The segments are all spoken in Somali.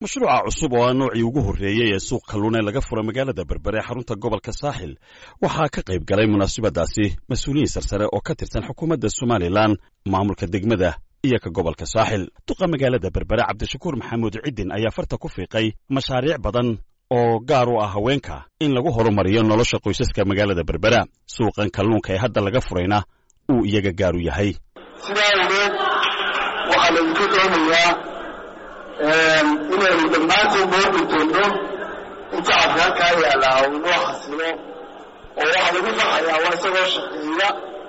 mashruuca cusub oo ah noocii ugu horreeyey ee suuq kalluun ee laga fura magaalada berbere ee xarunta gobolka saaxil waxaa ka qayb galay munaasabadaasi mas-uuliyiin sarsare oo ka tirsan xukuumadda somalilan maamulka degmada iyo ka gobolka saaxil duqa magaalada berbere cabdishakuur maxamuud ciddin ayaa farta ku fiiqay mashaariic badan oo gaar u ah haweenka in lagu horumariyo nolosha qoysaska magaalada berbera suuqan kalluunka ee hadda laga furayna uu iyaga gaar u yahay sidaa awgeed waxaa laydinka doonayaa inaynu dhammaanteen noo gudoono in shacabka halkaa yaallaa uu noo xasilo oo waxaa lagu farxayaa waa isagoo shaqeeya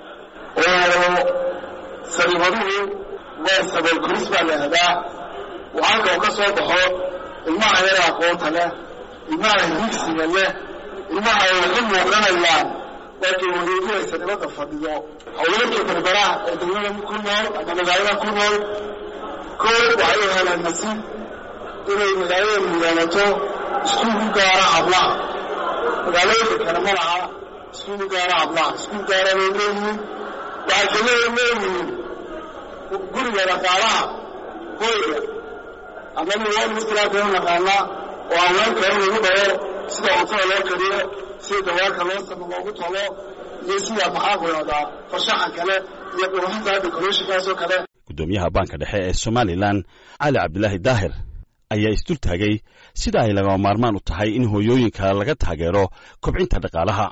oo sariibaduhu waa sabool koris baa la ahdaa oo halka uu ka soo baxo ilmaha yara aqoonta leh ilmaha higsiga leh ilmaha ay waxu muuqanayaan laakiin wareejinaysa nibadda fadhiyo haweenka berberaha ee degmada ku nool ama magaalada ku nool koo waxay u helaan nasiib inay magaalada yeelato iskuul ku gaara hablaha magaalooyinka kale ma laha iskuul ku gaara hablaha iskuul gaara bay leeyihiin waxay kalea leeyihiin guriga dhaqaalaha hoyga ama niwaan muskilaadka u naqaanaa oo haweenka in lagu dhaho sida cuntada loo kariyo sida dawaarka loo samo loogu tolo iyo sida maxaa ku yahdaa farshaxan kale iyo qurxinta decorationkaasoo kale guddoomiyaha baanka dhexe ee somalilan cali cabdilaahi daahir ayaa isdul taagay sida ay lagama maarmaan u tahay in hooyooyinka laga taageero kobcinta dhaqaalaha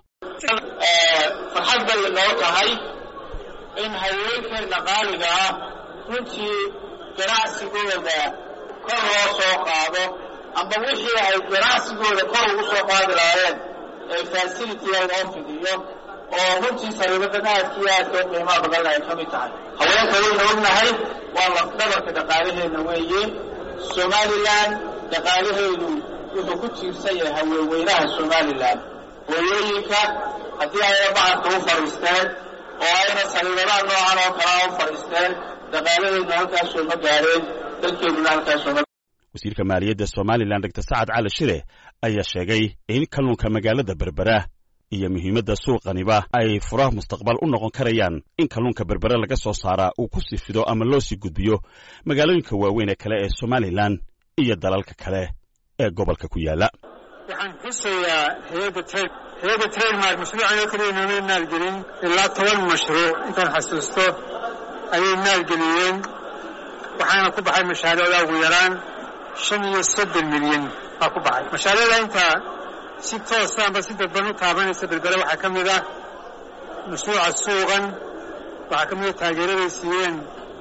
farxad bay noo tahay in haweenkeenna qaaliga ah runtii ganacsigooda kor loo soo qaado amba wixii ay ganacsigooda kor ugu soo qaadi lahaayeen ee fasilitiga loo fidiyo oo runtii sariibadan aadka iyo aadka u qiimaha badan ay ka mid tahay haweenka wayna ognahay waa lafdhabarka dhaqaalaheenna weeye somalilan dhaqaalaheedu wuxuu ku tiirsan yahay haweenweynaha somalilan hooyooyinka haddii ayna bacadka u fadhiisteen oo ayna sariibadaha noocan oo kalea u fadhiisteen dhaqaalaheedna halkaasoo ma gaareen dalkeeduna halkaasoo ma wasiirka maaliyadda somalilan dogtor sacad cali shire ayaa sheegay in kalluunka magaalada berbera iyo muhiimadda suuqaniba ay furaha mustaqbal u noqon karayaan in kalluunka berbere laga soo saaraa uu ku sii fido ama loo sii gudbiyo magaalooyinka waaweyn ee kale ee somalilan iyo dalalka kale ee gobolka ku yaala waxaan xusayaa hay-adda trade hay-adda trademark mashruucan oo kaliya noomay maalgelin ilaa toban mashruuc intaan xasuusto ayay maalgeliyeen waxaana ku baxay mashaariicda ugu yaraan shan iyo soddon milyan baa ku baxay mashaariicda intaa si toosa amba si dadban u taabanaysa berbere waxaa ka mid ah mashruuca suuqan waxaa ka mid a taageeraday siiyeen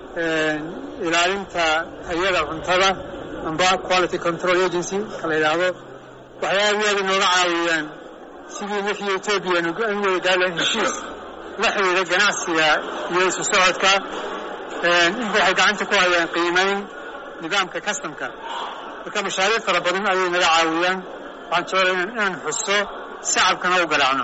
ilaalinta tayada cuntada amba quality control agency ka la yidhaahdo waxay aad iyo aad inooga caawiyaan sidii wixii etoobiya an wada gaarlahayn heshiis la xidhiidha ganacsiga iyo isu socodka inta waxay gacanta ku hayaan qiimayn nidaamka customka marka mashaariic fara badan ayay naga caawiyaan waxaan jeclay inaan xuso shacabkana u garaacno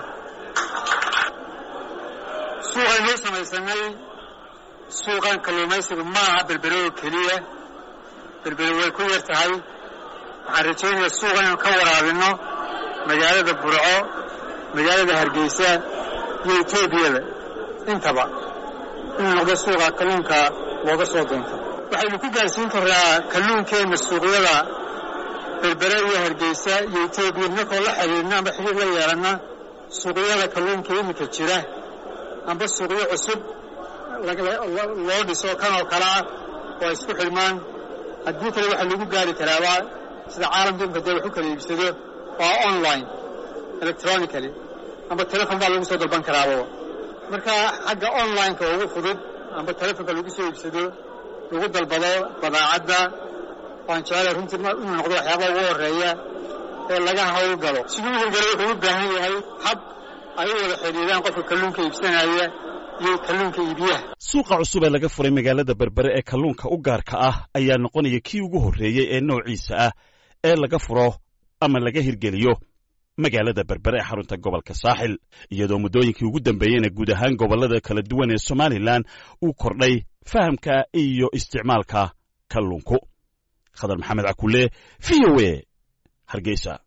suuqaynuu samaysanay suuqan kalluumaysigu ma aha berbere oo keliya berbere way ku yar tahay waxaan rajaynayaa suuqan inaan ka waraabinno magaalada burco magaalada hargeysa iyo etoobiyada intaba inuu noqdo suuqa kalluunka looga soo doonto waxaynu ku gaarsiin karraa kalluunkeenna suuqyada berbere iyo hargeysa iyo etoobiya markoo la xidhiidna amba xidhiid la yeelanna suuqyada kalluunka iminka jira amba suuqyo cusub loo dhiso kan oo kale ah oo ay isku xidhmaan haddii kale waxaa lagu gaari karaaba sida caalamka imika dee wax u kala iibsado waa online electronically amba telefon baa lagu soo dalban karaaba marka xagga online-ka ugu fudud amba telefonka lagu soo iibsado lagu dalbado badaacadda waan jeclay runtii inuu noqdo waxyaabaa ugu horreeya ee laga hawlgalo siduu u hawlgalo wuxuu u baahan yahay hab ay u wada xidhiidaan qofka kalluunka iibsanaya iyo kalluunka iibiyaha suuqa cusub ee laga furay magaalada berbere ee kalluunka u gaarka ah ayaa noqonaya kii ugu horreeyey ee noociisa ah ee laga furo ama laga hirgeliyo magaalada berbere ee xarunta gobolka saaxil iyadoo muddooyinkii ugu dambeeyeyna guud ahaan gobollada kala duwan ee somalilan uu kordhay fahamka iyo isticmaalka kalluunku khadar maxamed cakulle v o e hargeysa